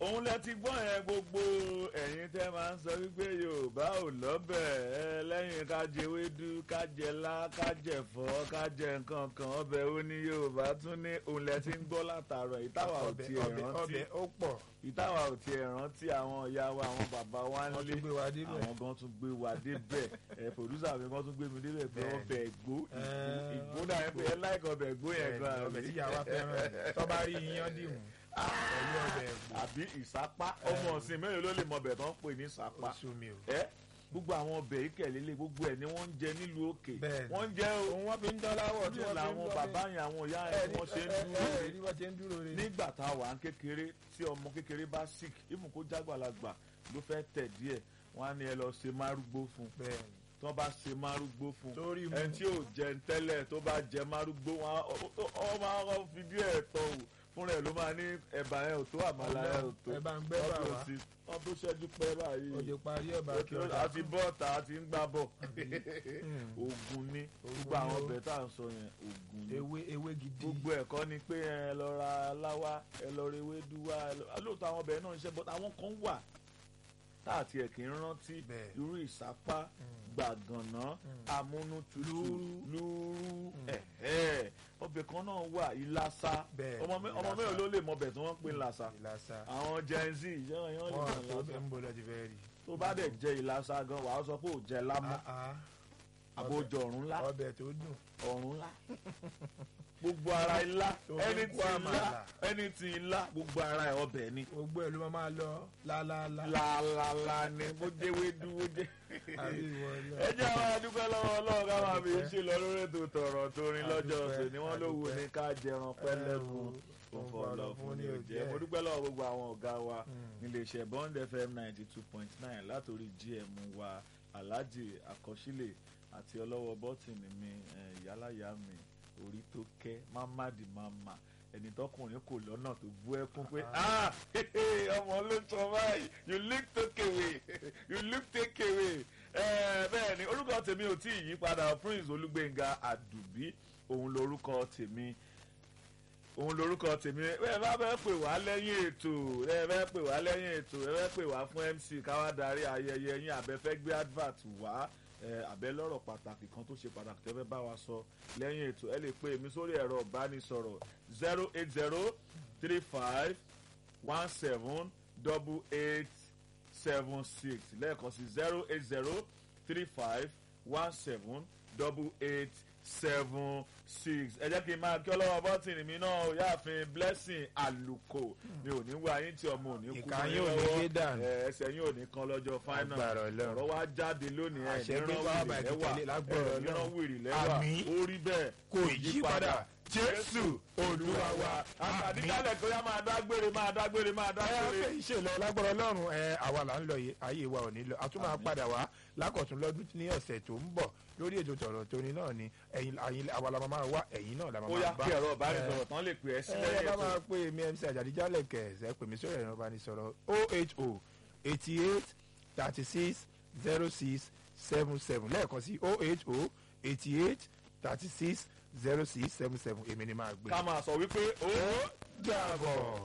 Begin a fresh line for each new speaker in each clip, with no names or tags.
òun lẹ ti gbọ́ yẹn gbogbo ẹ̀yin tẹ́ máa ń sọ wípé yorùbá ò lọ́bẹ̀ ẹ lẹ́yìn ká jẹ ewédú ká jẹ lá ká jẹ fọ́ ká jẹ nǹkan kan ọbẹ̀ ó ní yorùbá tún ní òun lẹ ti ń gbọ́ látàárọ̀ ìtawà ò
ọbẹ̀
tiẹ̀
ọbẹ̀
rántí
ọbẹ̀ ó pọ̀
ìtawà ò tiẹ̀ rántí àwọn ìyá wa àwọn bàbá wa ń
wọ́n
lé
tún gbé wa débẹ̀.
àwọn gan tún gbé wa débẹ̀ ẹ pòdúsà mi gan tún gbé mi débẹ̀ pé
Bẹ́ẹ̀ni.
ọbẹ̀ ègbó
Ẹ,
ìgbó náà ẹ pé ẹ láìka ọbẹ̀ ègbó yẹn gan
Bẹ́ẹ̀ni, ọbẹ̀ tí yàrá fẹ́ràn tó bá rí iyán dìmú pẹ̀lú ọbẹ̀ ẹ̀gbọ́n
àbí ìsápá ọmọ ọ̀sìn mélòó ló lè mọ ọbẹ̀ tó ń pè ní ìsápá
oṣù mi o.
ẹ gbogbo àwọn ọbẹ̀ ìkẹ̀lélẹ̀ gbogbo ẹ̀ ni wọ́n ń jẹ nílùú òkè
Bẹ́ẹ̀ni.
wọ́n ń jẹ o
òun wọ́n fi ń dán láwọ̀ tí
ní
wọ́n fi ń
làwọn
dán
bàbá yẹn àwọn ìyá
ẹ̀
yẹn
ní
wọ́n ṣe ń
ẹ̀-
dúró
ẹ̀-
re
ẹ̀ ní wọ́n ṣe ń dúró re.
nígbà tá a wà ń kékeré tí ọmọ kékeré bá sick ìmù kó jágbàlagbà ló fẹ́ tẹ̀ díẹ̀ wọ́n á ní ẹ lọ ṣe márúgbó fún un
bẹ́ẹ̀ni
tí wọ́n bá ṣe márúgbó fún un
torí mu
ẹni tí ò jẹ tẹ́lẹ̀ tó bá jẹ márúgbó wọn á- ọ- ọ- ọ máa ń fi díẹ̀ tọ̀ wò fúnra ẹ̀ ló máa ní ẹ̀bà ẹ̀ ò tó àmàlà ẹ̀ ò tó
ẹ bá ń gbẹ́ bà wá
wọ́n tó ṣẹ́jú pẹ́ báyìí
òde parí ẹ̀bà kí ọ̀dà
àti bọ́ọ̀tà àti ń gbá bọ̀
Mm.
ogun ní gbogbo
Ogun
àwọn
ni ó.
ọbẹ̀ tá à ń sọ yẹn ogun ní
ewé ewé gidi
gbogbo ẹ̀kọ́ ni pé ẹ lọ ra láwá ẹ lọ ra ewédú wá ẹ lọ- lóòótọ́ àwọn ọbẹ̀ náà ń ṣe but àwọn kan wà tá àti ẹ̀ kì í rántí
Bẹ́ẹ̀.
irú ìsápá gbàgànná amúnútutù lúrú ẹ̀hẹ́ ọbẹ̀ kan náà wà ìlàsà
Bẹ́ẹ̀,
ọmọ mé- ọmọ
ìlàsà.
mélòó ló lè mọ ọbẹ̀ tí wọ́n ń pè ní ìlàsà
ìlàsà
àwọn gen z yẹn yẹn lè
wọn
mọ
àti
ìlàsà
ọbẹ̀ ń bọ̀ lọ́ọ́ ti fẹ́ rí.
tó bá dẹ̀ jẹ ìlàsà gan wàá sọ pé ò jẹ lámọ́
Ah, ah.
àbójọ ọ̀run ńlá
ọbẹ̀ tó dùn
ọ̀run ńlá gbogbo ara ilá
Tó fi
ẹni
kó
tí ilá
àmàlà.
ẹni tí ilá gbogbo ara ẹ̀ ọbẹ̀ ni
gbogbo ẹ̀ ló máa máa lọ lálálá
làlàlà ni bó jẹ́ wédú bó jẹ́.
àbí ìwọ lọ.
ẹ jẹ́ àwọn adúpẹ́ lọ́wọ́ ọlọ́run ká máa fi ṣe lọ lórí ètò tọ̀rọ̀ torin lọ́jọ́
Adúpẹ́,
ọ̀sẹ̀ ni wọ́n ló wù ní
adúpẹ́.
ká jẹran pẹ́lẹ́kùn
Ẹ o,
òǹfọ̀lọ́ fún ní òjẹ́ mo dúpẹ́ lọ́wọ́ gbogbo àwọn ọ̀gá wa níléeṣẹ́ bond fm ninety two point nine látòrí gm wa alhaji akọsílẹ̀ àti ọlọ́wọ́ bọ́tìnì mi eh, ìyálàyà mi orí tó kẹ́ mamadi mama ẹni tọkùnrin kò lọ́nà tó bú ẹkún pé ah ọmọ ló sọ báyìí you look take away you look take away Eh, bẹ́ẹ̀ ni orúkọ tèmi ò tí ì yí padà prince olúgbénga àdùbí òun lorúkọ tèmi òun lorúkọ tèmi ẹ bá fẹ́ pè wá lẹ́yìn ètò ẹ fẹ́ pè wá lẹ́yìn ètò ẹ fẹ́ pè wá fún mc káwá darí ayẹyẹ yín àbẹ fẹ́ gbé advert wá ẹ àbẹ lọ́rọ̀ pàtàkì kan tó ṣe pàtàkì tẹ́ fẹ́ bá wa sọ lẹ́yìn ètò ẹ lè pè mí sórí ẹ̀rọ ìbánisọ̀rọ̀ zero eight zero three five one seven double eight seven six lẹ́ẹ̀kan sí zero eight zero three five one seven double eight seven six ẹ jẹ́ kí n máa kí ọlọ́wọ́ bọ́tìnì mi náà ó yáàfin blessing àlùkò mi ò ní wá yín tí ọmọ ò ní kú
Ìka
mọ́
yín ò ní
lọ́wọ́.
gé dànù.
Ẹ, ẹsẹ̀ yín ò ní kan lọ́jọ́ final
Agbára Ọlọ́run.
ọ̀rọ̀ wa jáde lónìí ẹ̀
Àṣẹ pé bá bá ti tẹ̀lé lágbára
ẹ̀ níran
Ọlọ́run.
wìrì lẹ́wà
Àmín.
ó rí bẹ́ẹ̀
kò yí padà jésù olúwa wa àmín.
àdìgálẹ̀ tó yá máa dágbére máa dágbére máa
ẹ
dágbére.
fẹ́ iṣẹ́ lọ lágbára ọlọ́run ẹ àwa là ń lọ yìí ayé wa ò ní lọ a tún máa padà wá lákọ̀tún lọ́dún ní ọ̀sẹ̀ tó ń bọ̀ lórí ètò tọ̀rọ̀ tóní náà ni ẹ̀yin ẹ̀yin àwa la máa wá ẹ̀yin náà la máa
ó yá
bá
kí ẹ̀rọ ìbánisọ̀rọ̀ tán lè pè ẹ́ sí
ẹ
lẹ́yìn
bá
ètò.
máa pè mí mc àjàdíjálẹ̀ kẹ̀sẹ̀ pè mí sórí ẹ̀rọ ìbánisọ̀rọ̀ oh eight oh eighty eight thirty six zero six seven seven lẹ́ẹ̀kan sí oh eight oh eighty eight thirty six zero six seven seven èmi ni máa gbé.
ká máa sọ wípé ó
dàbọ̀.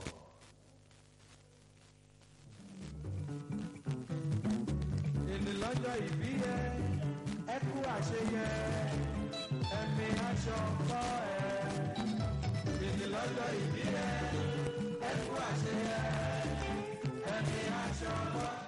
èlé lọ́jọ́ ìbí ẹ ẹ kú àṣeyẹ ẹ̀mí aṣọ kọ́ ẹ. èlé lọ́jọ́ ìbí ẹ ẹ kú àṣeyẹ ẹ̀mí aṣọ kọ́ ẹ.